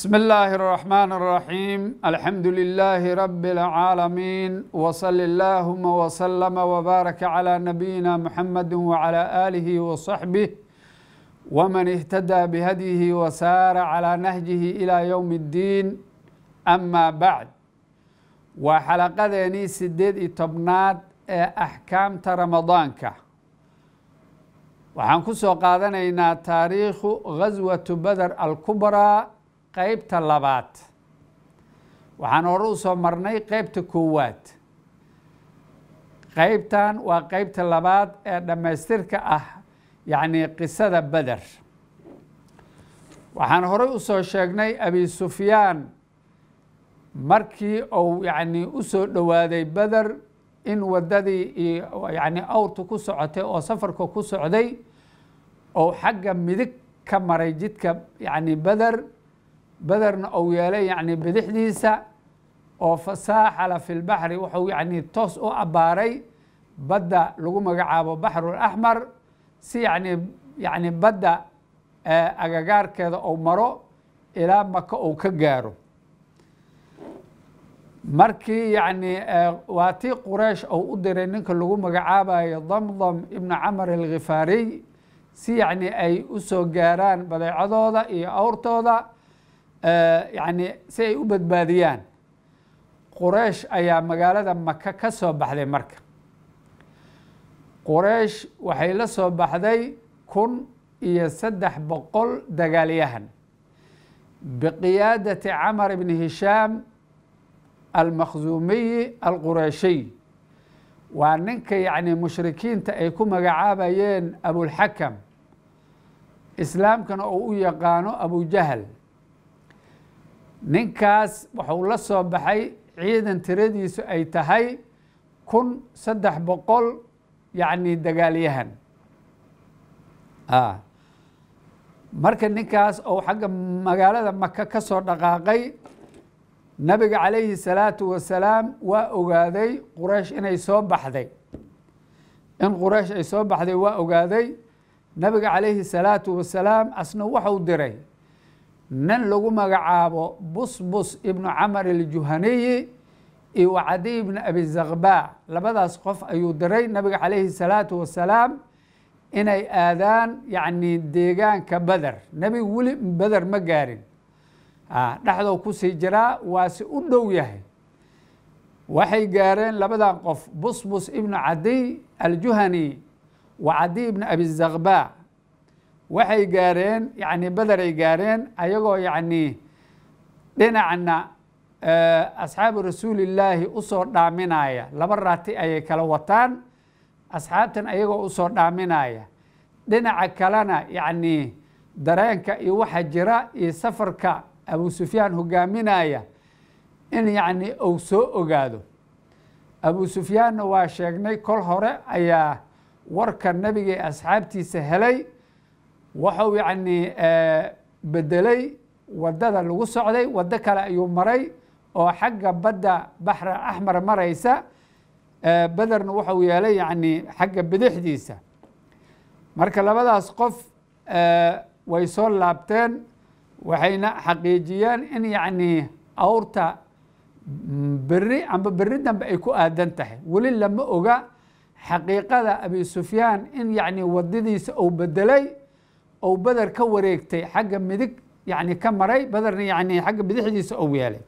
بسم الله الرحمن الرحيم الحمد لله رب العالمين وصل اللهم وسلم وبارك على نبينا محمد وعلى آله وصحبه ومن اهتدى بهديه وسار على نهجه إلى يوم الدين أما بعد وحلقذيني سديد تبناد أحكام رمضانك waxaan ku soo qaadanaynaa taariikhu ghaswatu beder alkubraa qeybta labaad waxaan hore u soo marnay qeybta koowaad qeybtan waa qeybta labaad ee dhammaystirka ah yacni qisada beder waxaan horey u soo sheegnay abi sufyaan markii uu yacni u soo dhowaaday beder in waddadii iyo yacni awrta ku socotay oo safarka ku socday ou xagga midig ka maray jidka yacni beder bederna uu yeelay yacni bidixdiisa oo fasaaxala fi lbaxri wuxuu yacni toos u abbaaray badda lagu magacaabo baxrul axmar si yacni yacni badda agagaarkeeda uu maro ilaa maka uu ka gaaro markii yacni waa tii quraysh ou u diray ninka lagu magacaabayo damdam ibnu camar alkhifaariy si yacni ay u soo gaaraan badeecadooda iyo awrtooda yacni si ay u badbaadiyaan quraysh ayaa magaalada maka ka soo baxday marka quraysh waxay la soo baxday kun iyo saddex boqol dagaalyahan biqiyaadati camar ibni hishaam almakhzuumiyi alqureyshiy waa ninka yacni mushrikiinta ay ku magacaabayeen abulxakam islaamkana uu u yaqaano abujahal ninkaas wuxuu la soo baxay ciidan tiradiisu ay tahay kun saddex boqol yacni dagaalyahan marka ninkaas ou xagga magaalada maka ka soo dhaqaaqay nabiga calayhi salaatu wasalaam waa ogaaday quraysh inay soo baxday in quraysh ay soo baxday waa ogaaday nabiga calayhi salaatu wasalaam asna waxau diray nin lagu magacaabo busbus ibnu camar aljuhaniyi iyo wacadiy ibnu abi zakba labadaas qof ayuu diray nabiga calayhi salaatu wasalaam inay aadaan yacni deegaanka beder nebigu weli beder ma gaarin dhexdou kusii jiraa waase u dhow yahay waxay gaareen labadan qof busbus ibnu cadiy aljuhani wa cadiy ibnu abi zakba waxay gaareen yacni bederay gaareen ayagoo yacni dhinacna asxaabu rasuulillaahi usoo dhaaminaya laba raati ayay kala wataan asxaabtan ayagoo usoo dhaaminaya dhinaca kalena yacni dareenka iyo waxa jira iyo safarka abu sufyaan hogaaminaya in yacni uu soo ogaado abu sufyaanna waa sheegnay kol hore ayaa warka nebiga ee asxaabtiisa helay wuxuu yacni bedelay waddada lagu socday waddo kale ayuu maray oo xagga badda baxra axmar maraysa bederna wuxuu yeelay yacni xagga bidixdiisa marka labadaas qof way soo laabteen waxayna xaqiijiyeen in yacni awrta beri amba beri dambe ay ku aadan tahay weli lama oga xaqiiqada abi sufyaan in yacni wadadiisa uu bedelay ou beder ka wareegtay xagga midig yacni ka maray bederna yacni xagga bidixdiisa ou yeelay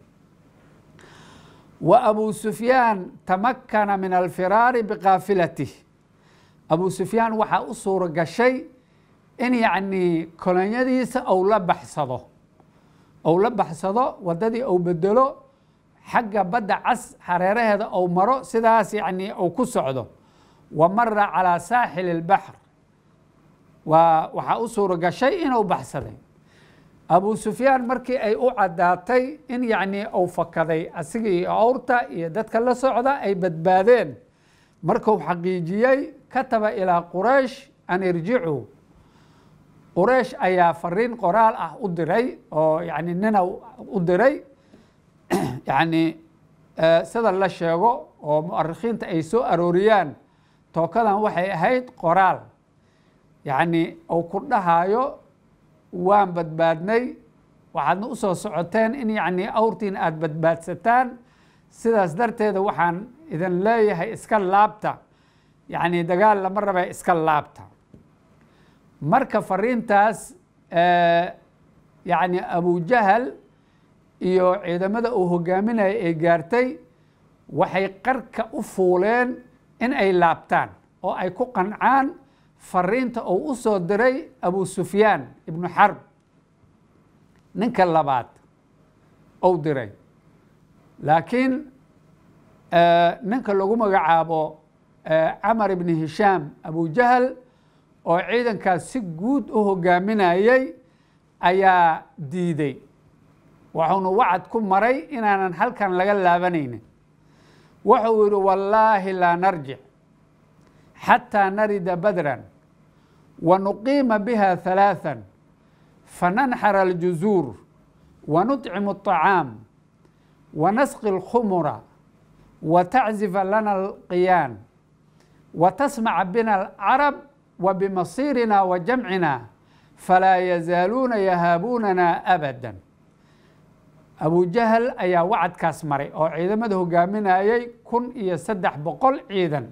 wa abu sufyaan tamakana min alfiraari biqaafilatih abu sufyaan waxaa u suuro gashay in yacni kolonyadiisa ou la baxsado ou la baxsado waddadii ou bedelo xagga badda cas hareeraheeda ou maro sidaas yacni ou ku socdo wa mara calaa saaxili اlbaxr waa waxaa u suuro gashay inuu baxsaday abu sufyaan markii ay u caddaatay in yacni uu fakaday asiga iyo awrta iyo dadka la socda ay badbaadeen markuu xaqiijiyey kataba ilaa quraysh an irjicuu quraysh ayaa fariin qoraal ah u diray oo yani nina u diray yacni sida la sheego oo mu'arikhiinta ay soo arooriyaan tookadan waxay ahayd qoraal yacni uu ku dhahayo waan badbaadnay waxaadna u soo socoteen in yacni awrtiin aada badbaadsataan sidaas darteeda waxaan idin leeyahay iska laabta yacni dagaal lama raba iska laabta marka fariintaas yacni abujahal iyo ciidamada uu hogaaminaya ay gaartay waxay qarka u fuuleen in ay laabtaan oo ay ku qancaan fariinta uu u soo diray abu sufyaan ibnu xarb ninka labaad ou diray laakiin ninka lagu magacaabo camar ibni hishaam abujahal oo ciidankaas si guud u hogaaminayay ayaa diiday wuxuuna wacad ku maray inaanan halkan laga laabanaynin wuxuu yihi wallaahi laa narjic xatىa narida badran wanuqiima biha ثalaaثa fananxar aljuzuur wanuطcimu الطacaam wanasqi اlkhumura wataczifa lana alqiyaan watasmaca bina alcarab wabimasiirina wa jamcina falaa yazaaluuna yahaabuunana abada abujahal ayaa wacadkaas maray oo ciidamada hogaaminayay kun iyo saddex boqol ciidan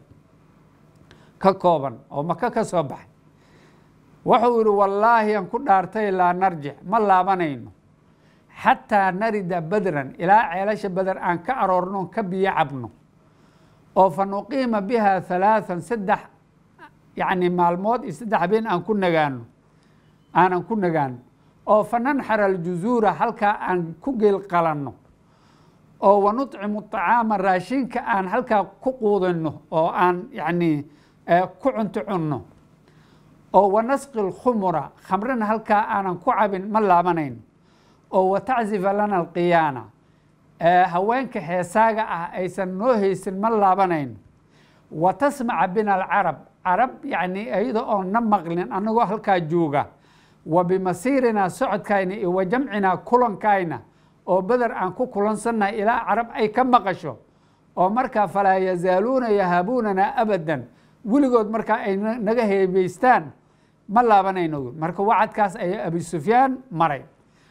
ka kooban oo maka ka soo baxay wuxuu yihi wallaahi aan ku dhaartay laa narjic ma laabanayno xataa narida badran ilaa ceelasha bader aan ka aroorno ka biyo cabno oo fa nuqiima biha halaathan saddex yacni maalmood iyo saddex habeen aan ku nagaano aanan ku nagaano oo fa nanxara aljuzuura halkaa aan ku geel qalanno oo wanuطcimu طacaama raashinka aan halkaa ku quudino oo aan yacni ku cunto cunno oo wanasqi اlkhumura khamrina halkaa aanan ku cabin ma laabanayno oo wataczifa lana alqiyaana haweenka heesaaga ah aysan noo haysin ma laabanayno wa tasmaca bina alcarab carab yacni iyada oon na maqlin anagoo halkaa jooga wa bimasiirinaa socodkayna iyo wa jamcinaa kulankayna oo beder aan ku kulansannahay ilaa carab ay ka maqasho oo markaa falaa yazaaluuna yahaabuunana abadan weligood markaa ay naga heebeystaan ma laabanayno marka wacadkaas ayaa abi sufyaan maray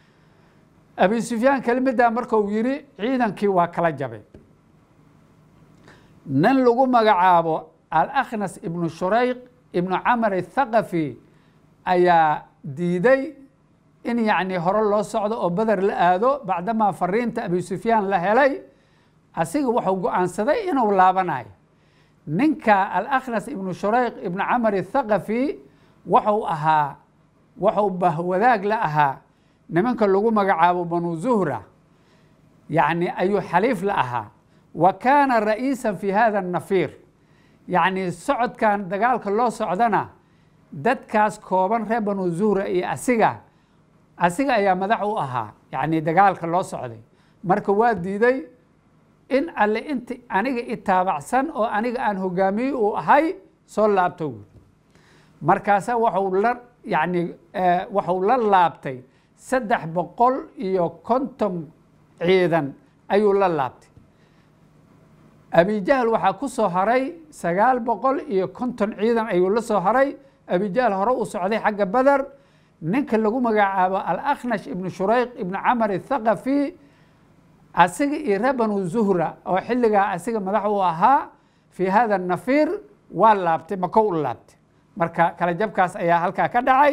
abi sufyaan kelimaddaa marka uu yihi ciidankii waa kala jabay nin lagu magacaabo alakhnas ibnu shurayq ibnu camar athaqafi ayaa diiday in yacni hore loo socdo oo beder la aado bacdamaa fariinta abi sufyaan la helay asiga wuxuu go-aansaday inuu laabanayo ninka alakhnas ibnu shurayq ibnu camar athaqafi wuxuu ahaa wuxuu bahwadaag la ahaa nimanka lagu magacaabo banu zuhra yacni ayuu xaliif la ahaa wa kaana ra'iisa fi hada الnafiir yacni socodkan dagaalka loo socdana dadkaas kooban reer banu zuhra iyo asiga asiga ayaa madax u ahaa yacni dagaalka loo socday marka waa diiday in alle inti aniga itaabacsan oo aniga aan hogaamiye uu ahay soo laabto wy markaasa waxuu la yacni waxuu la laabtay saddex boqol iyo konton ciidan ayuu la laabtay abijahl waxaa ku soo haray sagaal boqol iyo konton ciidan ayuu la soo haray abijahl hore uu socday xagga beder ninka lagu magacaabo alakhnash ibnu shurayq ibnu camar athaqafi asiga iyo reer banu zuhra oo xilligaa asiga madax uu ahaa fii hada nafiir waa laabtay mako u laabtay marka kala jabkaas ayaa halkaa ka dhacay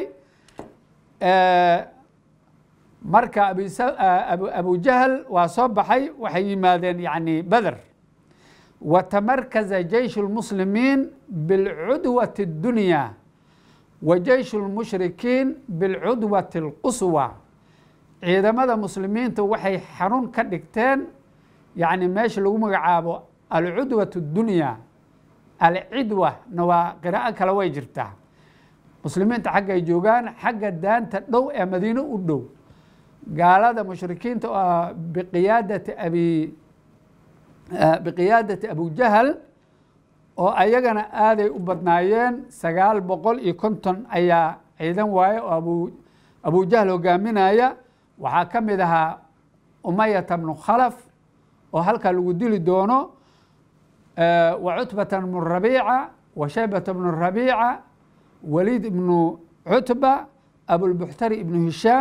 marka abujahl waa soo baxay waxay yimaadeen yani beder watamarkaza jeysh اlmuslimiin biاlcudwati اdunya wa jeysh اlmushrikiin biاlcudwati اlquswa ciidamada muslimiinta waxay xarun ka dhigteen yani meesha lagu magacaabo alcudwat اdunya alcidwa na waa qiraa'o kale way jirtaa muslimiinta xaggay joogaan xagga daanta dhow ee madiine u dhow gaalada mushrikiinta oo biqiyaadati abi biqiyaadati abujahal oo ayagana aaday u badnaayeen sagaal boqol iyo konton ayaa ciidan waaye oo abu abujahal hogaaminaya waxaa ka mid ahaa umayata bnu khalaf oo halkaa lagu dili doono wa cutbata bnu rabiica wa shaybata bnu rabiica waliid ibnu cutba abulbuxtari ibnu hishaam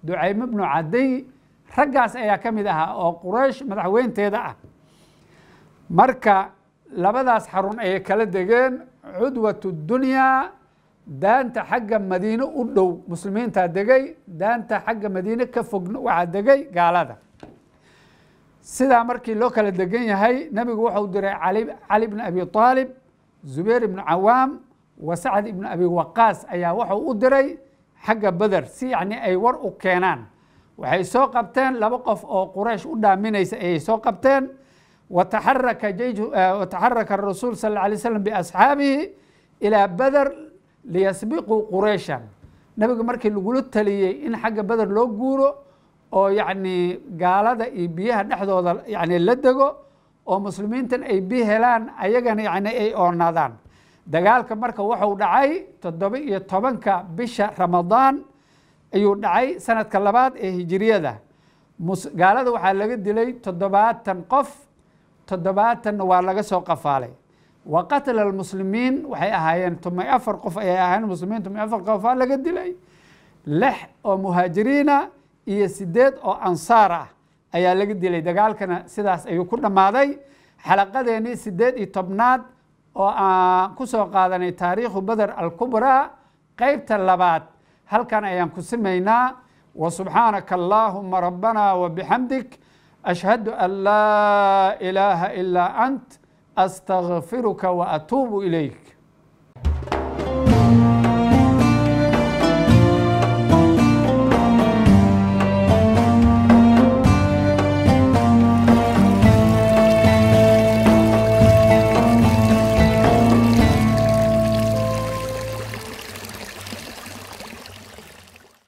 ducayme bnu cadiy raggaas ayaa ka mid ahaa oo quraysh madaxweynteeda ah marka labadaas xarun ayay kala degeen cudwat dunyaa daanta xagga madiine u dhow muslimiintaa degay daanta xagga madiine ka fogna waxaa degay gaalada sidaa markii loo kala degan yahay nebigu wuxuu diray cali bn abi aalib zubayr ibnu cawaam wa sacd ibnu abi waqaas ayaa wuxuu u diray xagga beder si yacni ay war u keenaan waxay soo qabteen laba qof oo quraysh u dhaaminaysa ayay soo qabteen wataxaraka wataxaraka rasuul sal alla alay slam biasxaabihi ilaa beder liyasbiquu qurayshan nebiga markii lagula taliyey in xagga beder loo guuro oo yacni gaalada iyo biyaha dhexdooda yani la dego oo muslimiintan ay bi helaan ayagana yani ay oonaadaan dagaalka marka wuxuu dhacay toddoba iyo tobanka bisha ramadaan ayuu dhacay sanadka labaad ee hijiriyada gaalada waxaa laga dilay toddobaatan qof toddobaatanna waa laga soo qafaalay wa qatla almuslimiin waxay ahaayeen tumay afar qof ayay ahaayeen muslimiin tumay afar qofaa laga dilay lix oo muhaajiriina iyo sideed oo ansaar ah ayaa laga dilay dagaalkana sidaas ayuu ku dhammaaday xalaqadeennii sideed iyo tobnaad oo aan ku soo qaadanay taariikhu beder alkubraa qeybta labaad halkan ayaan ku simaynaa wa subxaanaka allaahuma rabbana wa bixamdik ashhadu an laa ilaaha ilaa ant astagfiruka wa atuubu ilayk